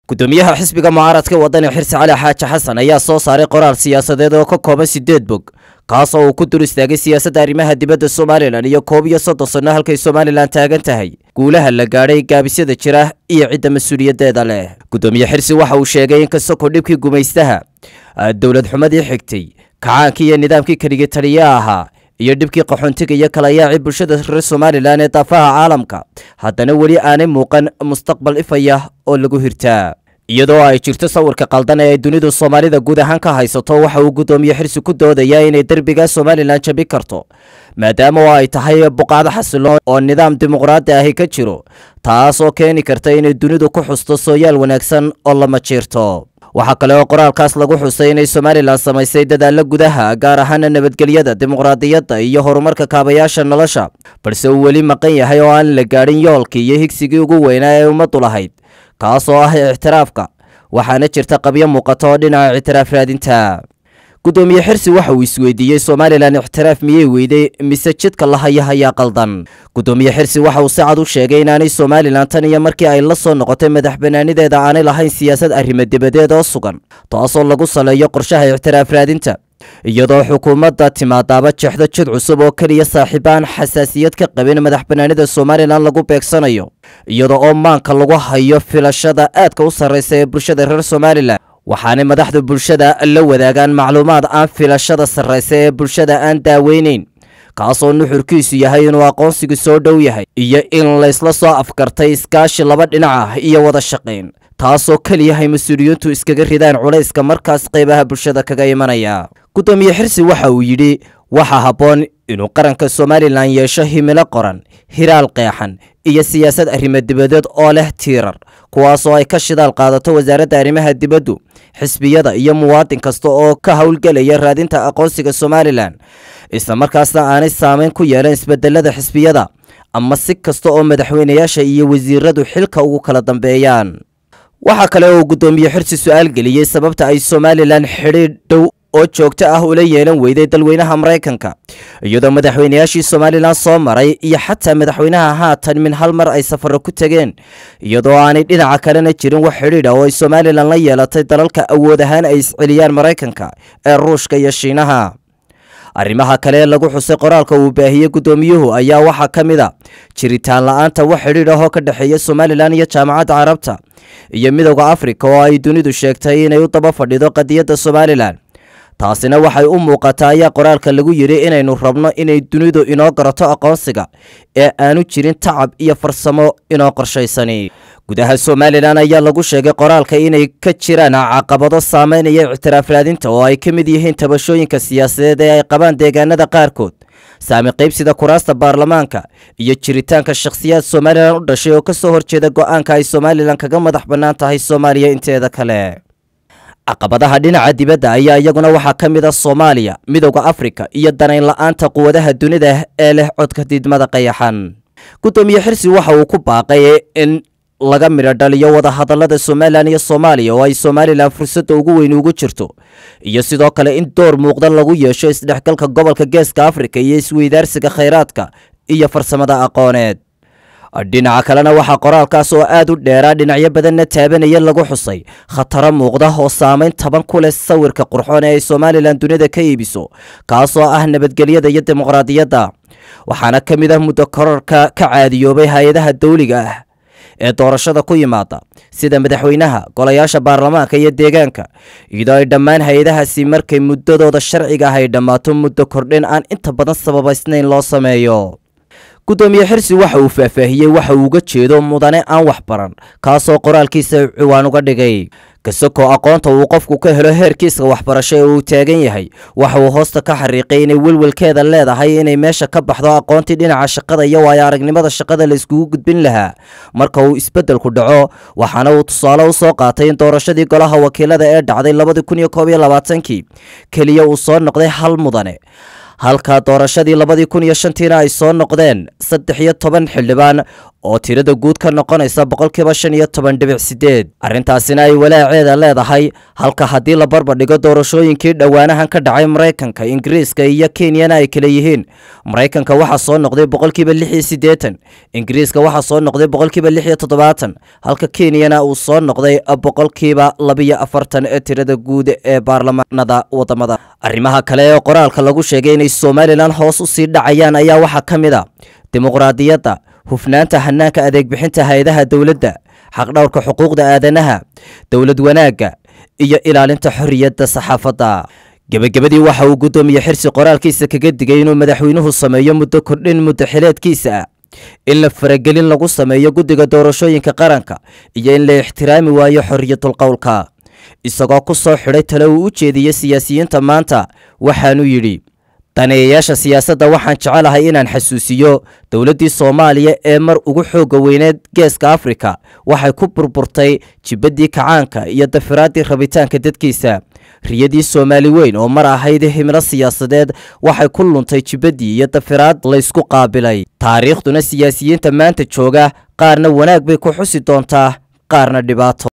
gudoomiyaha xisbiga mucaaradka wadani xirsi cali xaaji xasan ayaa soo saaray qoraal siyaasadeed oo ka kooban sideed bog kaas oo uu ku dur istaagay siyaasadda arrimaha dibadda somalilan iyo koob iyo soddon sanno halkay somalilan taagan tahay guulaha la gaadhay gaabisyada jira iyo cidda mas-uuliyaddeeda leh gudoomiye xirsi waxa uu sheegay in kastako dhibkii gumaystaha dowlad xumadii xigtay kacaankii iyo nidaamkii keligii taliya ahaa iyo dhibkii qaxoontiga iyo kalayaacii bulshada reer somalilan ee daafaha caalamka haddana weli aanay muuqan mustaqbal ifaya oo lagu hirtaa iyadoo ay jirto sawirka qaldan ee ay dunidu soomaalida guud ahaan ka haysato waxa uu gudoomiye xirsi ku doodayaa inay derbiga somalilan jabi karto maadaama oo ay tahay buqacdo xasiloon oo nidaam dimuqraadi ahi ka jiro taas oo keeni karta inay dunidu ku xusto sooyaal wanaagsan oo lama jiirto waxaa kale oo qoraalkaas lagu xusay inay somalilan samaysay dadaalla gudaha gaar ahaana nabadgelyada dimuqraadiyadda iyo horumarka kaabayaasha nolosha balse uu weli maqan yahay oo aan la gaadhin yoolkii iyo higsigii ugu weynaa ee ummaddu lahayd kaas oo ah ictiraafka waxaana jirta qabyo muuqata oo dhinaca ictiraaf raadinta gudoomiye xirsi waxa uu isweydiiyey somalilan ictiraaf miyey weyday mise jidka la haya hayaa qaldan gudoomiye xirsi waxa uu si cad u sheegay inaanay somalilan tan iyo markii ay la soo noqotay madax banaanideeda aanay lahayn siyaasad arrimo dibadeed oo sugan taasoo lagu saleeyo qorshaha ictiraaf raadinta iyadoo xukuumadda timaadaaba jeexdo jid cusub oo keliya saaxiibaan xasaasiyad ka qabin madax banaanida somalilan lagu beegsanayo iyada oo maanka lagu hayo filashada aadka u sarraysa ee bulshada reer somalilan waxaanay madaxda bulshada la wadaagaan macluumaad aan filashada sarraysa ee bulshada aan daaweyneyn kaasoo nuxurkiisu yahay inuu aqoonsigu soo dhow yahay iyo in laysla soo afkartay iskaashi laba dhinac ah iyo wada shaqayn taasoo keliyahay mas-uuliyiintu iskaga ridaan culayska markaas qaybaha bulshada kaga imanaya gudoomiye xirsi waxa uu yidhi waxaa habboon inuu qaranka somalilan yeesho himilo qoran hiraal qeexan iyo siyaasad arrimo dibadeed oo leh tiirar kuwaasoo ay ka shidaal qaadato wasaaradda arrimaha dibaddu xisbiyada iyo muwaadin kasta oo ka howlgelaya raadinta aqoonsiga somalilan isla markaasna aanay saameyn ku yeelan isbedelada xisbiyada ama si kasta oo madaxweynayaasha iyo wasiiradu xilka ugu kala dambeeyaan waxaa kale oo gudoomiye xirsi su-aal geliyey sababta ay somalilan xidhiidh dhow oo joogto ah ula yeelan weyday dalweynaha maraykanka iyadoo madaxweynayaashii somalilan soo maray iyo xataa madaxweynaha haatan min hal mar ay safaro ku tegeen iyadoo aanay dhinaca kalena jirin wax xidhiidha oo ay somalilan la yeelatay dalalka awood ahaan ay isceliyaan maraykanka ee ruushka iyo shiinaha arrimaha kale ee lagu xusay qoraalka uu baahiyey guddoomiyuhu ayaa waxaa ka mid a jiritaan la-aanta wax xidhiidh ahoo ka dhexeeya somalilan iyo jaamacadda carabta iyo midowda afrika oo ay dunidu sheegtay inay u daba fadhido qadiyadda somalilan taasina waxay u muuqataa ayaa qoraalka lagu yidhi inaynu rabno inay dunidu inoo garato aqoonsiga ee aanu jirin tacab iyo farsamo inoo qorshaysani gudaha somalilan ayaa lagu sheegay qoraalka inay ka jiraan caqabado saameynaya ictiraaf raadinta oo ay ka mid yihiin tabashooyinka siyaasadeed ee ay qabaan deegaanada qaarkood saami qaybsida kuraasta baarlamaanka iyo jiritaanka shakhsiyaad somalilan u dhashay oo ka soo horjeeda go'aanka ay somalilan kaga madax bannaan tahay soomaaliya inteeda kale caqabadaha dhinaca dibadda ayaa iyaguna waxaa ka mid a soomaaliya midowda afrika iyo danayn la-aanta quwadaha dunida ee leh codka diidmada qayaxan guddoomiye xirsi waxa uu ku baaqay in laga midho dhaliyo wadahadallada somalilan iyo soomaaliya oo ay somalilan fursadda ugu weyn ugu jirto iyo sidoo kale in door muuqda lagu yeesho isdhexgalka gobolka geeska afrika iyo isweydaarsiga khayraadka iyo farsamada aqooneed dhinaca kalena waxaa qoraalkaas oo aad u dheeraa dhinacyo badanna taabanaya lagu xusay khataro muuqda oo saameyn taban ku leh sawirka qurxoon ee ay somalilan dunida ka iibiso kaasoo ah nabadgelyada iyo dimuqraadiyadda waxaana ka mid ah muddo kororka ka caadiyoobay hay-adaha dawliga ah ee doorashada ku yimaada sida madaxweynaha golayaasha baarlamaanka iyo deegaanka iyadoo ay dhammaan hay-adahaasi markay muddadooda sharciga ah ay dhammaato muddo kordhin aan inta badan sababaysnayn loo sameeyo guddoomiye xirsi waxa uu faahfaahiyey waxa uu uga jeedo mudane aan wax baran kaasoo qoraalkiisa ciwaan uga dhigay kasakoo aqoonta uu qofku ka helo heerkiiska waxbarasho ee uu taagan yahay waxa uu hoosta ka xariiqay inay welwelkeeda leedahay inay meesha ka baxdo aqoontii dhinaca shaqada iyo waayo aragnimada shaqada la iskugu gudbin lahaa marka uu isbeddelku dhaco waxaana uu tusaale u soo qaatay in doorashadii golaha wakiilada ee dhacday labadii kun iyo koob iyo labaatankii keliya uu soo noqday hal mudane halka doorashadii labadii kun iyo shantiina ay soo noqdeen saddex iyo toban xildhibaan oo tirada guud ka noqonaysa boqolkiiba shan iyo toban dhibic sideed arrintaasina ay walaaceeda leedahay halka haddii la barbardhigo doorashooyinkii dhowaanahan ka dhacay maraykanka ingiriiska iyo kenyana ay kala yihiin maraykanka waxaa soo noqday boqolkiiba lix iyo siddeetan ingiriiska waxaa soo noqday boqolkiiba lix iyo toddobaatan halka kenyana uu soo noqday boqolkiiba labiyo afartan ee tirada guud ee baarlamaanada wadamada arrimaha kale ee qoraalka lagu sheegay inay somalilan hoos u sii dhacayaan ayaa waxaa ka mid a dimuqraadiyadda hufnaanta hanaanka adeegbixinta hay-adaha dowladda xaqdhowrka xuquuqda aadanaha dowlad wanaagga iyo ilaalinta xorriyadda saxaafadda gebagabadii waxa uu guddoomiye xirsi qoraalkiisa kaga digay inuu madaxweynuhu sameeyo muddo kordhin muddo xileedkiisa ah in la faragelin lagu sameeyo guddiga doorashooyinka qaranka iyo in la ixtiraami waayo xorriyatul qowlka isagoo ku soo xidhay tale uu u jeediyey siyaasiyiinta maanta waxaanuu yidhi daneeyayaasha siyaasadda waxaan jecelahay inaan xasuusiyo dowladdii soomaaliya ee mar ugu xoogga weyneed geeska afrika waxay ku burburtay jibaddii kacaanka iyo dafiraaddii rabitaanka dadkiisa riyadii soomaali weyn oo mar ahayd himilo siyaasadeed waxay ku luntay jibaddii iyo dafiraad laysku qaabilay taariikhduna siyaasiyiinta maanta jooga qaarna wanaag bay ku xusi doontaa qaarna dhibaato